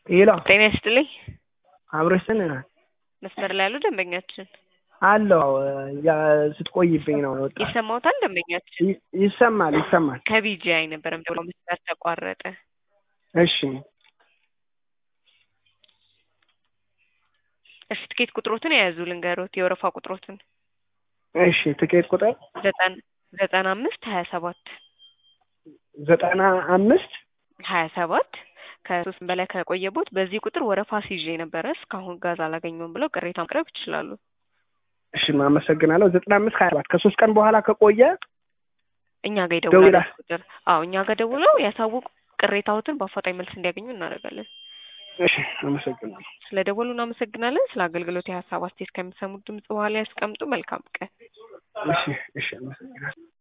ሄሎ ጤና ይስጥልኝ። አብረሽን መስመር ላይ ያሉ ደንበኛችን አለው ያ ስትቆይብኝ ነው የወጣው። ይሰማዎታል? ደንበኛችን ይ- ይሰማል ይሰማል። ከቢጂአይ ነበር ብሎ መስመር ተቋረጠ። እሺ እሺ ትኬት ቁጥሮትን የያዙ ልንገሮት፣ የወረፋ ቁጥሮትን እሺ ትኬት ቁጥር ዘጠና ዘጠና አምስት ሀያ ሰባት ዘጠና አምስት ሀያ ሰባት ከሶስት በላይ ከቆየቦት በዚህ ቁጥር ወረፋ ሲይዤ ነበረ እስካሁን ጋዝ አላገኘውም ብለው ቅሬታ ማቅረብ ይችላሉ። እሺ አመሰግናለሁ። ዘጠና አምስት ሀያ ሰባት ከሶስት ቀን በኋላ ከቆየ እኛ ጋር ይደውላል ደውላ- በዚህ ቁጥር። አዎ እኛ ጋር ደውለው ያሳውቁ፣ ቅሬታዎትን በአፋጣኝ መልስ እንዲያገኙ እናደርጋለን። እሺ አመሰግናለሁ። ስለ ደወሉ እናመሰግናለን። ስለ አገልግሎት የሀሳብ አስተያየት ከሚሰሙት ድምጽ በኋላ ያስቀምጡ። መልካም ቀን። እሺ እሺ አመሰግናለሁ።